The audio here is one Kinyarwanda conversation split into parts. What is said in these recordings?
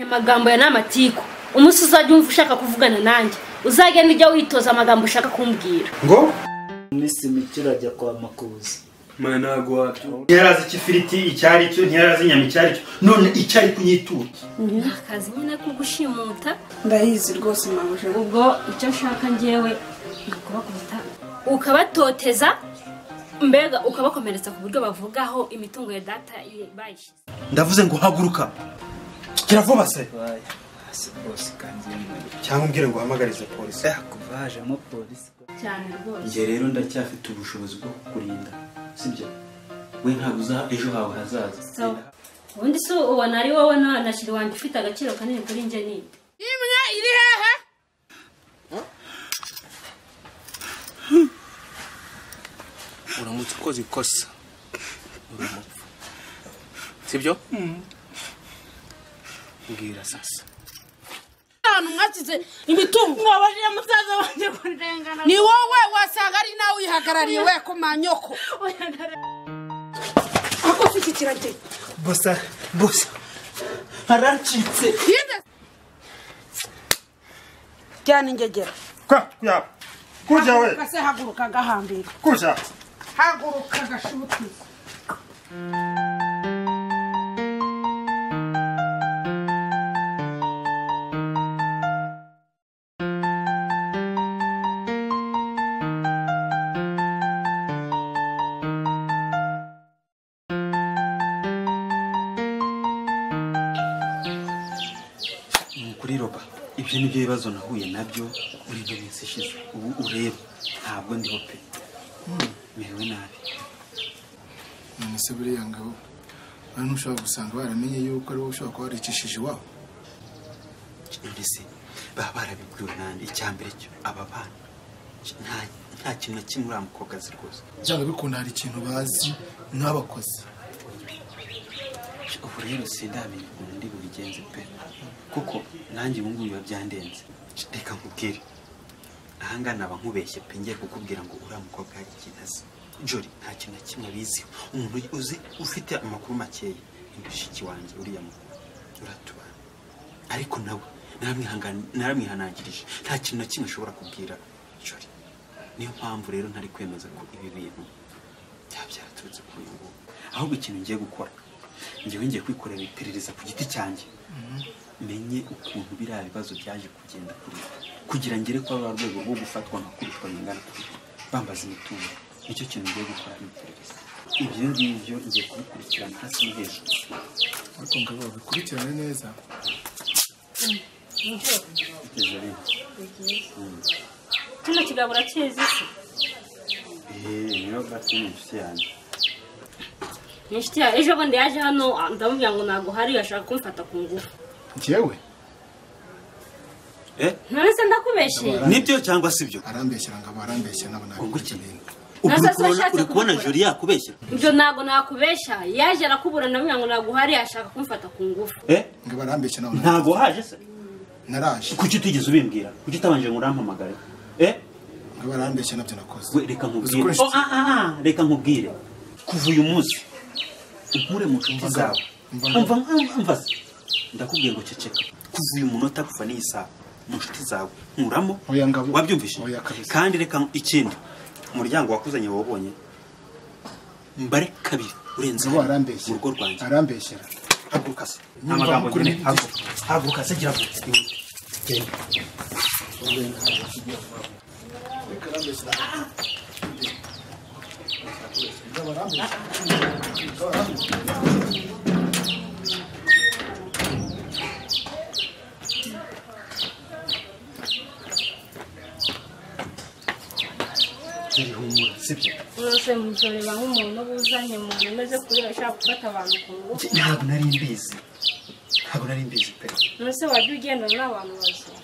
amagambo ya ni amatiku umunsi uzajya wumva ushaka kuvugana nanjye uzagenda ujya witoza amagambo ushaka kumbwira ngo iminsi mike urajya kwa makuza mwana ntabwo wabyo ntiyarazi icyo ifiriti icyo ari cyo ntiyarazi inyama icyo ari cyo none icyo ari kunyitura ni akazi nyine ko gushimuta ndayizi rwose mabuja ubwo icyo nshaka ngewe ni ukubakubita ukabatoteza mbega ukabakomeretsa ku buryo bavugaho imitungo ya data ye bayishyize ndavuze ngo haguruka kiravuba se hasi rwose kandi cyangwa umbwire ngo uhamagarize polisi kuva hajemo polisi cyane rwose njye rero ndacyafite ubushobozi bwo kukurinda sibyo we ntabwo uza ejo hawe hazaza sawa ubundi se ubona ari wowe na na shiri wanjye ufite agaciro kanini kuri njye ni uramutse ukoze ikosa uramupfa sibyo mbwira sasa ahantu mwashyize imitungo wabajije musaza wanjye kurengana ni wowe wasanga ari nawe uyihagarariye we ko manyoko aho ufite ikirage bosa bosa haracitse jyana ingegera kwa kuya kurya we kase haguruka gahambira kurya haguruka gashutiza Ni kuri roba ibyo ni byo bibazo nahuye nabyo muri iyo minsi ishize ubu ureba ntabwo ndiho pe merewe nabi nonese buriya ngabo abantu ushobora gusanga baramenye yuko ari wowe ushobora kuba waricishije iwabo mbese baba barabibwiwe nanjye icya mbere cyo aba bana nta- nta kintu na kimwe urambuka kazi rwose byanga bikunda hari ikintu bazi nk'abakozi ubu rero sindamenya ukuntu ndi bubigenze pe kuko nanjye ubu ngubu biba byandenze reka nkubwire aha ngaha naba nkubeshye pe ngiye kukubwira ngo uriya mukobwa hari ikintu azi jori nta kintu na kimwe abiziho umuntu uzi ufite amakuru makeya ni mushiki wanjye uriya mukuru uratubana ariko nawe naramwihangani- naramwihanangirije nta kintu na kimwe ashobora kubwira jori niyo mpamvu rero ntari kwemeza ko ibi bintu byaba byaraturutse kuri uyu nguyu ahubwo ikintu ngiye gukora ngewe ngiye kwikorera iperereza ku giti cyanjye menye ukuntu biriya bibazo byaje kugenda kuri ubu. kugira ngere kuri rwa rwego rwo gufatwa nka kurutwa bingana kuri ubu, bambaza imitungo nicyo kintu ngiye gukora ni iperereza ibyo ngibyo ngiye kubikurikirana hasi no hejuru ariko ngabo babikurikirane neza kugeza rero kino kigambo urakizi se eee niyo gato ni inshuti yanjye ni inshuti yawe ejo bundi yaje hano ah, ndamubwira ngo ntabwo hari ashaka kumfata ku ngufu njyewe eh none se ndakubeshyeye nibyo cyangwa si byo arambeshyira ngabo arambeshyira nabo nabi Ubwo iki? ibintu ubu Nasa uri kubona- washatse uri kubona kumukora. jori yakubeshya ibyo ntabwo nakubeshya yaje arakubura ndamubwira ngo ntabwo hari ashaka kumfata ku ngufu eh ngabo arambeshya nabo nabi ntabwo waje se naraje kuki utigeze ubimbwira kuki utabanje ngo urampamagare eh ngabo arambeshya nabyo nakoze we reka Uzi ko nkubwire inshuti- oh, ah, ah, ah, reka nkubwire kuva uyu munsi unkure mu nshuti zawe Mva umva ngaho. umva- umva se. ndakubwiye ngo ceceka kuva uyu munota kuva n'iyi saha mu nshuti zawe nkuramo Oya ngabo. wabyumvise Oya kabisa. kandi reka nk- ikindi umuryango wakuzanye wawubonye mbare kabiri urenze hano, ngabo mu arambeshyira rugo rwanjye arambeshyira haguruka se nta magambo Nyumva, nyine haguruka haguruka se gira vuba Ihute. Genda. Jori, humura, sibyo nose muzoreba nk'umuntu uba uzanye umuntu umeze kuriya ushaka gufata abantu ku ngufu ntabwo nari mbizi ntabwo nari mbizi pe nose wajya ugendana n'abantu bazima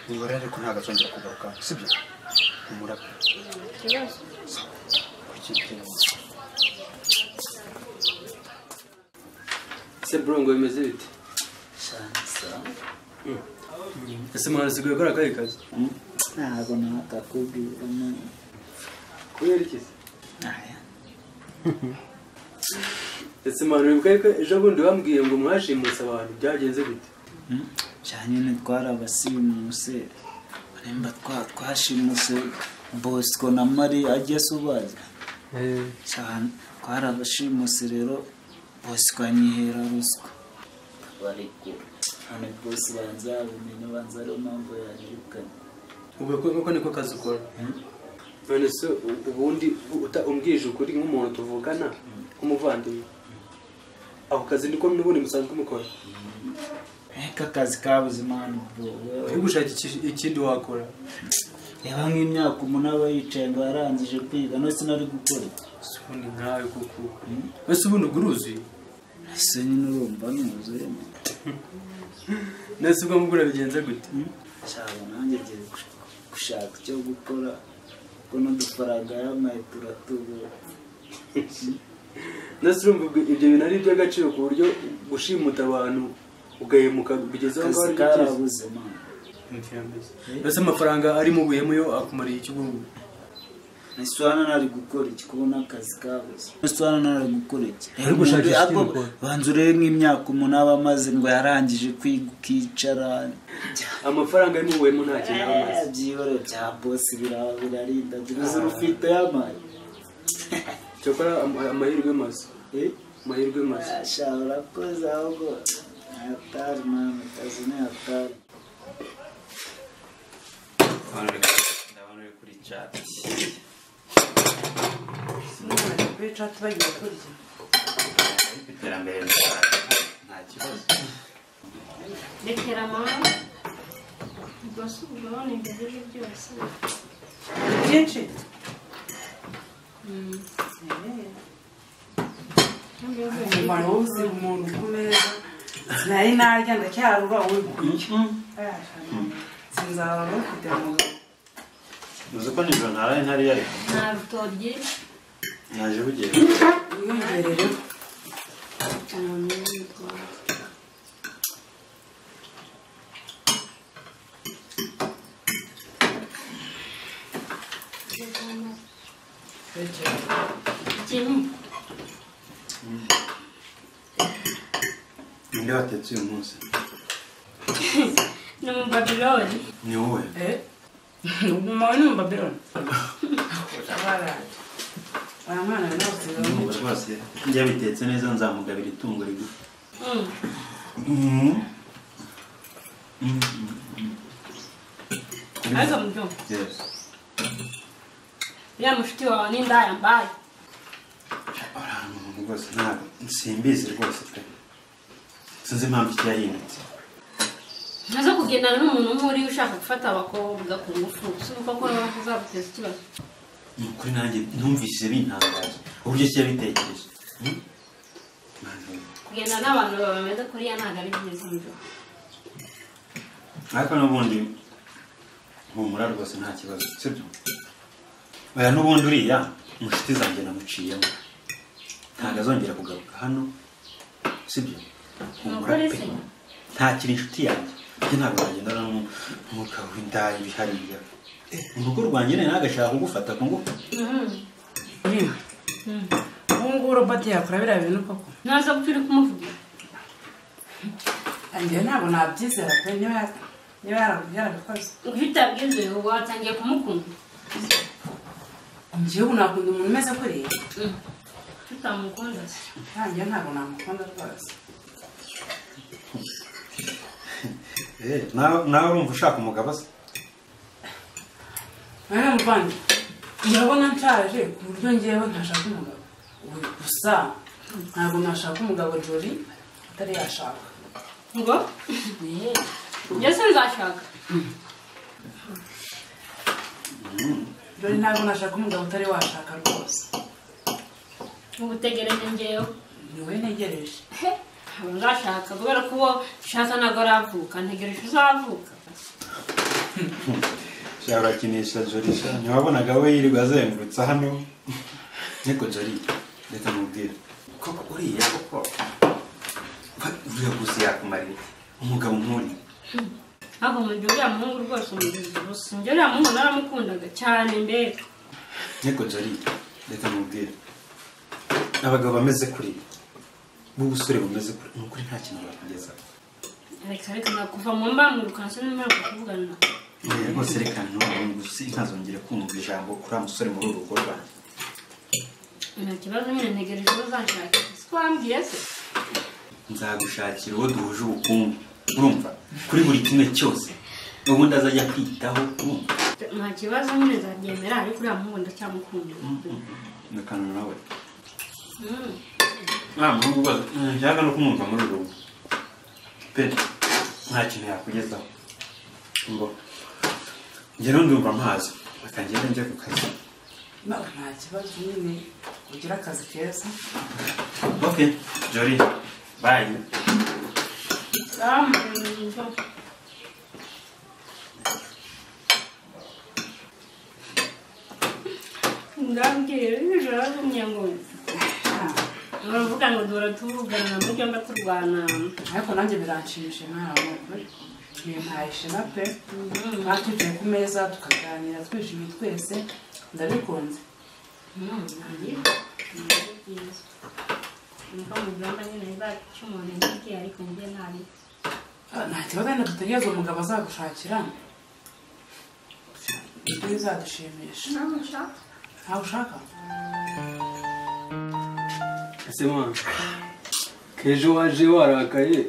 ubibare ariko ntabwo azongera kugaruka sibyo humura pe ikibazo kuki byo- ese bro ngo bimeze bite Mm. ese mwana usigaye ukora akahe kazi ntabwo nakakubwira none. kubera iki se Aya. ese mpano wibuka ko ejo bundi bambwiye ngo mwashimuse abantu byagenze gute cyane nyine twarabasirimuse baremba twa twashimuse bosco na mari ajya asubaza cyane twarabashimuse rero bosco anyihera ruswa ariko hano bose banzabimenya banza ariyo mpamvu yanyirukanye ubwo ko- ko niko kazi ukora none se u- ubundi uta- umbwije ukuri nk'umuntu tuvugana nk'umuvandimwe ako kazi niko n'ubundi musanzwe mukora reka akazi kabuze impano bro uri gushaka iki- ikindi wakora reba nk'imyaka umunani aba yicaye ngo yarangije kwiga none sinari gukora ese ubundi nkawe kuko ese ubundi ubwo uruzuye ese nyine urumva nuzuyemo nese ubwo mbwo urabigenza gute cyaba nanjye ngiye gush- gushaka icyo gukora kuko n'udufaranga y'amaye turatubura nese urumva ubwo ibyo bintu ari iby'agaciro ku buryo gushimuta abantu ugahemuka bigeze aho akazi ngaho ari byiza karabuze mwana mbese amafaranga ari mu buhemu yo akumariye iki ubu ngubu ese hano nari gukora iki kubona akazi kabuze ese hano nari gukora iki Ari gushakisha Reba, ikindi ako- gukora. banza urebe nk'imyaka umuntu aba amaze ngo yarangije kwiga ukicara amafaranga ari mu buhemu nta kintu aba amaze Eh, byibaro bya bosi biraba birarinda gusa urufite y'amaye cyakora am- amahirwe maze Eh? amahirwe maze ashobora koza ahubwo atari mama kazi ni atari ndabona uri kuri chat kuri chat bagiye kurya ariko iterambere riraza, nta kibazo rekera mama ubwo se ubwo urabona ibyo ejo byose byinshi umumaro wose umuntu ku meza sinari narya ndacyarura wowe kurya sinzaba mufite mu uzi ko nijoro ntaraye ntariye ariko nta rutoryi naje bugenda bwiyongerere ikintu ninde watetse uyu munsi ni mu babironi ni wowe umawe ni umubabironi aya mwana rwose Ndumva rwose njya bitetse neza nzamugabira itungo rigufi ariko mubyumva Yes. uriya mushuti wawe ni indaya mbaye Uriya muntu rwose ntabwo simbizi rwose pe sinzi impamvu ijya yindutse nazo kugendana n'umuntu umwe uriya ushaka gufata abakobwa ku ngufu si uko ko nawe uzaguteza ikibazo ni ukuri nanjye numvise bintangaza uburyo kijya bitekereje Hmm? Mani. kugenda n'abantu bameze kuriya ntabwo ari byiza mubyumva ariko n'ubundi humura rwose nta kibazo sibyo oya n'ubundi uriya inshuti zanjye namuciyemo ntabwo azongera kugaruka hano sibyo humura Nukuri pe se. ntakiri inshuti yanjye njye ntabwo nagendana n'umwuka w'indaya ibihariya mu rugo rwanjye rero nagashaka kugufata ku ngufu ubu ngubu roboti yakora biriya bintu koko nazo kuko uri kumuvugira njyewe ntabwo nabyizera pe niba ya- niba yara- yarabikoze ngo iyo utabwize ubu watangiye kumukunda njyewe ubu nakunda umuntu umeze kuriya tutamukunda se ntangiye ntabwo namukunda rwose Eh, nawe nawe urumva ushaka umugabo se mwene muvandi ndabona nshaje ku buryo ngewe ntashaka umugabo ubu gusa ntabwo nashaka umugabo jori atari yashaka ngo njye se nzashaka jori ntabwo nashaka umugabo utari washaka rwose ubu tegereje njyewe niwe ntegereje ntabwo nzashaka kubera ko uwo nshaka ntabwo aravuka ntegereje uzavuka sha urakinisha jori sha ntiwabonaga we yirirwa azengurutsa hano niko jori reka mubwire koko uriya koko ba- uriya gusa yakumarira umugabo nk'uri ntabwo mu gihe uriya muhungu rwose umugize ubusa njye uriya muhungu naramukundaga cyane mbere niko jori reka mubwire abagabo bameze kuri b'ubusore bumeze kure ni ukuri nta kintu bakugeza reka reka nakuva mu mbamu rukanse n'umwaka kuvugana rwose reka ntubu ntazongere kumva ijambo kuri wa musore muri uru rugo rwanjye nta kibazo nyine ntegereje uzanshaka si ko wambwiye se nzagushakira uwo duhuje ubukungu urumva kuri buri kimwe cyose ubundi azajya kwitaho urumva nta kibazo nyine nzabyemera ariko uriya muhungu ndacyamukunda nakanu nawe nta muhungu rwose nshaka no kumwumva muri uru rugo pe nta kintu yakugezaho ngo njye ndumva amazi bakangenda njya ku kazi ntabwo nta kibazo nyine ugira akazi keza ok jori bayi ndambwiye ijoro azumye ngo baravuga ngo duhora tuvugana muri cyomba turwana ariko nanjye biranshimisha nawe ukuri bimpaye ishema pe nka tugiye ku meza tukaganira twishimye twese ndabikunze nuko mugamba nyine izaca umuntu intege ariko njye nabi Ah, nta kibazo wenda dutegereza umugabo azagushakira ibyo bizadushimisha nawe nshaka ntawe ushaka ese mwana kejo waje warakaye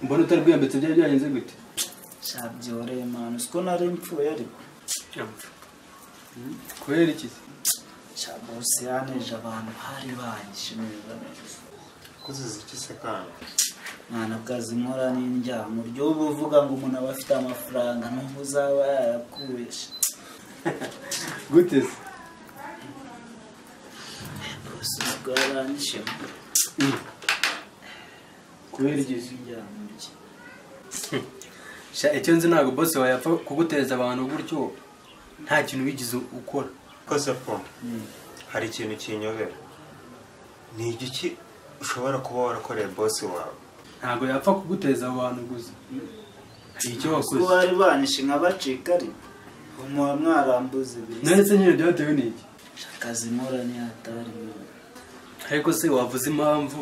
mbona utarwiyambitse byari byagenze gute shabyoreye manu siko nari mpfuye ariko kubera iki se shabose yaneje abantu hari banyishimira neza kuziza iki se kandi mwana bwazi nkora n'indyamo ry'ubu uvuga ngo umuntu aba afite amafaranga n'ubu uzaba yarakubeje gute se bose ubwo yaranyishema kubera iki se indyamo rye sha icyo nzi ntabwo bosi wayapfa kugutereza abantu gutyo nta kintu wigeze ukora kose po hari ikintu kinyobera ni igiki ushobora kuba warakoreye bosi wawe ntabwo yapfa kugutereza abantu gusa hari icyo kuko wakoze bari banyishe nk'abacika ariko umuha mwarambuze bisi naretse nyine byatewe n'iki akazi nkora ntihatari ariko se wavuze impamvu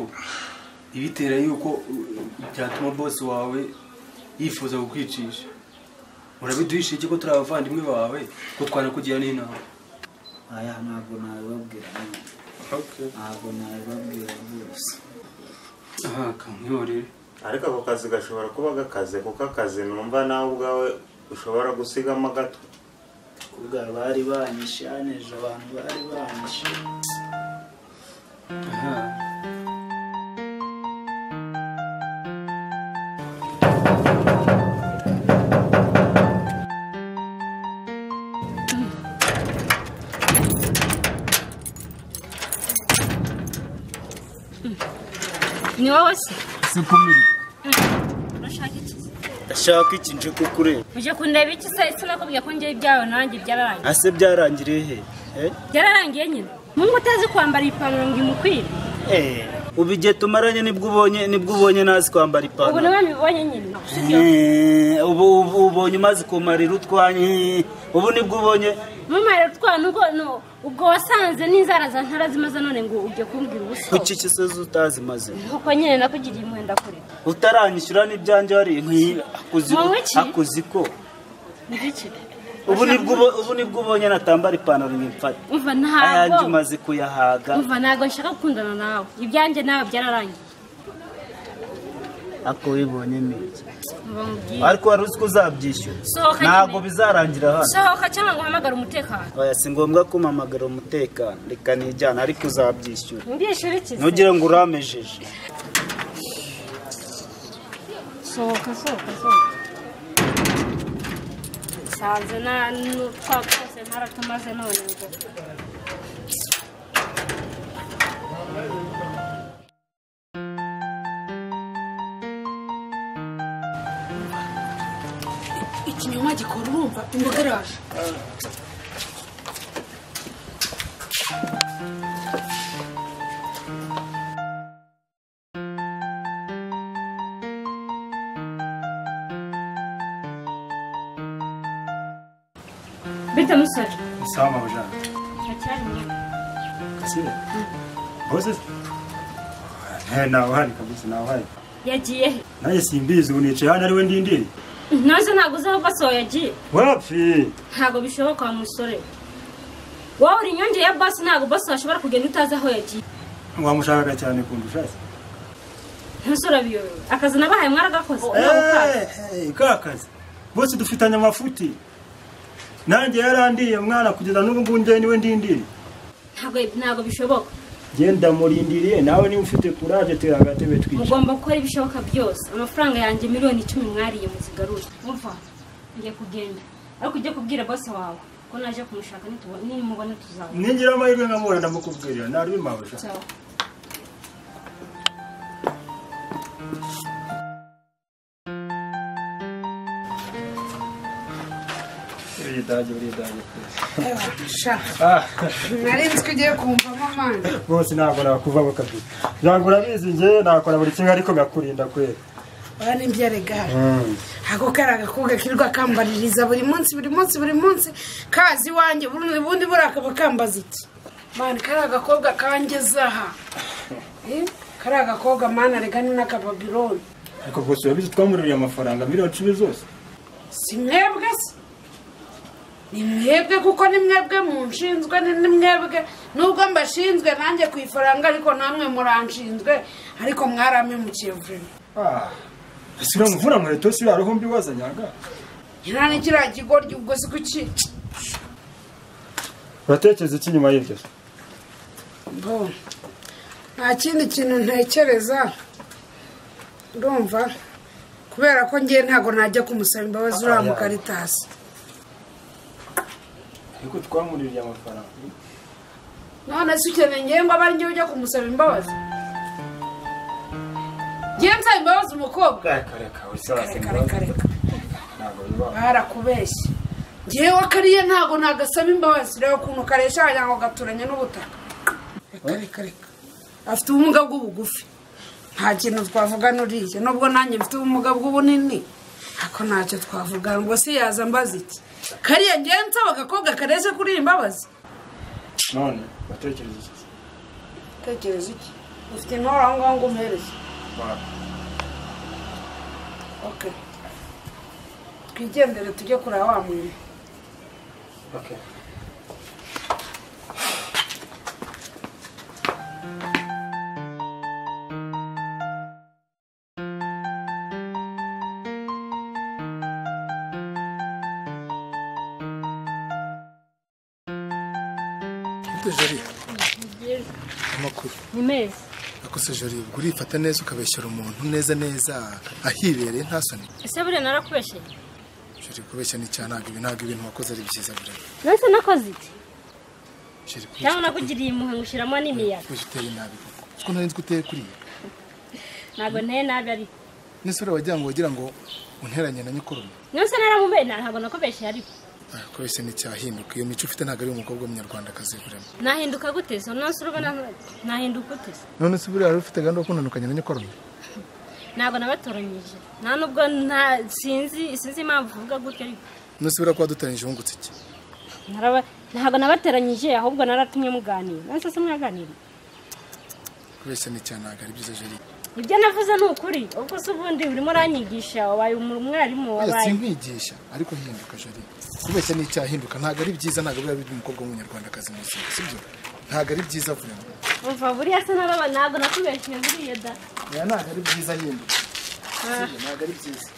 ibitera yuko uh, byatuma bosi wawe yifuza kukwicisha urabiduhisha iki ko turi abavandimwe bawe ko twanakugira n'inama aya ntabwo nabibabwira nyine ntabwo nabibabwira rwose aha kamwihorere ariko ako kazi gashobora kuba gakaze kuko akazi numva nawe ubwawe ushobora gusigamo gato kubwa bari banyishe yaneje abantu bari banyishe aha ni wowe se sikumiri urashaka iki ndashaka iki nje kukureba uje kundeba iki se sinakubwiye ko njyewe ibyawe nanjye byararangiye ase byarangiriye he Eh? byararangiye nyine mungu utazi kwambara ipantaro ngo imukwire Eh, ubu igihe tumaranye nibwo ubonye nibwo ubonye nazi kwambara ubu niwe ipantaro mbibonye nyine sibyo Eh, ubu ubu ubonye umaze kumarira utwanye ubu nibwo ubonye mumare utwana ubwo no- ubwo wasanze n'inzara za ntara zimaze none ngo ujye kumbwira ubuso kuki kisozi utazi mazina nk'uko nyine nakugiriye umwenda kure utaranyishyura n'ibyanjye wari nk'iyi akuzi Mu ntoki? akuzi ko ngiki ubu nibwo ubo- ubu nibwo ubonye natambara ipantaro nk'imfata umva ayanjye ntabwo umaze kuyahaga umva ntabwo nshaka gukundana nawe ibyanjye nawe byararangiye ako bibonye neza Umva nkubwire. ariko wari uzi ko uzabyishyura Sohoka ntabwo nyine. bizarangira hano sohoka cyangwa ngo uhamagare umutekano oya si ngombwa ko umpamagara umutekano reka nijyana ariko uzabyishyura ndishyura iki se? ntugire ngo uramejeje sohoka sohoka sohoka nsanze nta n'utwaka twose ntaratumaze none ngo ikinyoma gikora urumva imboga iraje bita musore sawa mabujana iracyari nyine bose nawe uhari kabisa nawe uhari yagiye he nanjye simbizi ubu nicaye hano ariwe ndindiriye ntazo ntabwo uzaba basohoye yagiye wapfi ntabwo bishoboka wa musore wowe uri inyongera ya basi ntabwo basi washobora kugenda utazi aho yagiye wamushaka cyane kundusha se ntuzurabiyobewe akazi nabahaye mwaragakoze Eh, eh, ka kazi bose dufitanye amafuti nanjye yarandiye mwana kugeza n'ubu ngubu njyewe niwe ndindiriye ntabwo ntabwo bishoboka genda murindiriye nawe niba ufite kuraje tera agatebe twica mugomba gukora ibishoboka byose amafaranga yanjye miliyoni icumi mwariye muzigarure umva ngiye kugenda ariko ujye kubwira bose wawe ko naje kumushaka nitubo- nimubona tuzabona ningira amahirwe nkamubona ndamukubwirira nari bimabuja Ciao. buriya idage buriya idage sha Ah, nari nzi ko ugiye kumvamo amande bose ntabwo nakuvaho kabiri ntabwo urabizi njyewe nakora buri kimwe ariko ngakurinda kwera ora n'ibyarega Mm. ako kari agakobwa kirirwa kambaririza buri munsi buri munsi buri munsi kazi iwanjye ubundi ubundi buriya akaba kambaza iki mani kari agakobwa kangezaha Eh, kari agakobwa mani arega ni n'akababironi ariko bwose urabizi twamururiye amafaranga miliyoni icumi zose si mwebwe se ni mwebwe kuko ni mwebwe munshinzwe ni ni mwebwe nubwo mbashinzwe nanjye ku ifaranga ariko namwe muranshinzwe ariko mwaramemukiye vuba Ah, ese uriya muvura nkweto si uriya roho mbi wazanyaga nyina ni kiriya kigoryi ubwo si kuki uratekereza iki nyuma y'ibyo bo nta kindi kintu ntekereza urumva kubera ko ngewe ntabwo najya kumusaba imbabazi uriya mukaritasi ariko twamuririye amafaranga none se ukeneye ngewe ngo abe ari ngewe ujya kumusaba imbabazi ngewe nsaba imbabazi umukobwa reka reka wese Reka, reka, reka. barakubeshye ngewe kariya ntabwo nagasaba imbabazi reba ukuntu karesha wagira ngo gaturanye n'ubutaka reka reka reka afite ubumuga bw'ubugufi nta kintu twavuga n'uriya nubwo nanjye mfite ubumuga bw'ubunini ariko ntacyo twavuga ngo se yaza mbaza iki kariya ngewe nsaba agakobwa kareshe kuri iyi mbabazi none uratekereza iki tekereza iki ufite intore aho ngaho ngo umuhereze Wa- ok twigendere tujye kureba wa muntu okay. Ute jari amakuru ni meza akose jari ubwo urifata neza ukabeshyira umuntu neza neza ahibereye nta soni ese buriya narakubeshyeye jari kubeshya ni cyaha ntabwo ibi ntabwo ibintu wakoze ari byiza buriya nonese nakoze iki jari cyangwa nakugiriye impuhwe ngo ushyiramo n'imiyaga kubeshya uteye nabi koko kuko nari nzi ko uteye kuriya ntabwo nteye nabi ariko n'isura wagira ngo wagira ngo unteranye na nyokoromo nonese naramubeye ntabwo nakubeshyeye ariko Ah, kubeshya ni icyaha hinduka iyo mico ufite ntabwo ari umukobwa w'umunyarwandakazi buriya nahinduka gute so nonese urabona nahinduka gute se none se buriya wari ufite gahunda yo kunanukanya na nyokoromo ntabwo nabatoranyije nta nubwo nta sinzi sinzi impamvu uvuga gutyo ariko none se buriya kuba dutaranyije wungutse iki Naraba- ntabwo nabateranyije ahubwo naratumye muganira nonese se mwaganira kubeshya ni icyaha ntabwo ari byiza jari ibyo navuze ni ukuri ubwo se ubundi urimo uranyigisha wabaye umu- umwarimu Oya, wabaye sinkwigisha ariko hinduka jari kubeshya ni icyaha hinduka ntabwo ari byiza ntabwo biba biri umukobwa w'umunyarwandakazi mu buzima sibyo ntabwo ari byiza vuba umva buriya se nababa ntabwo nakubeshyeye buriya da oya ntabwo ari byiza hinduka Ah, ntabwo ari byiza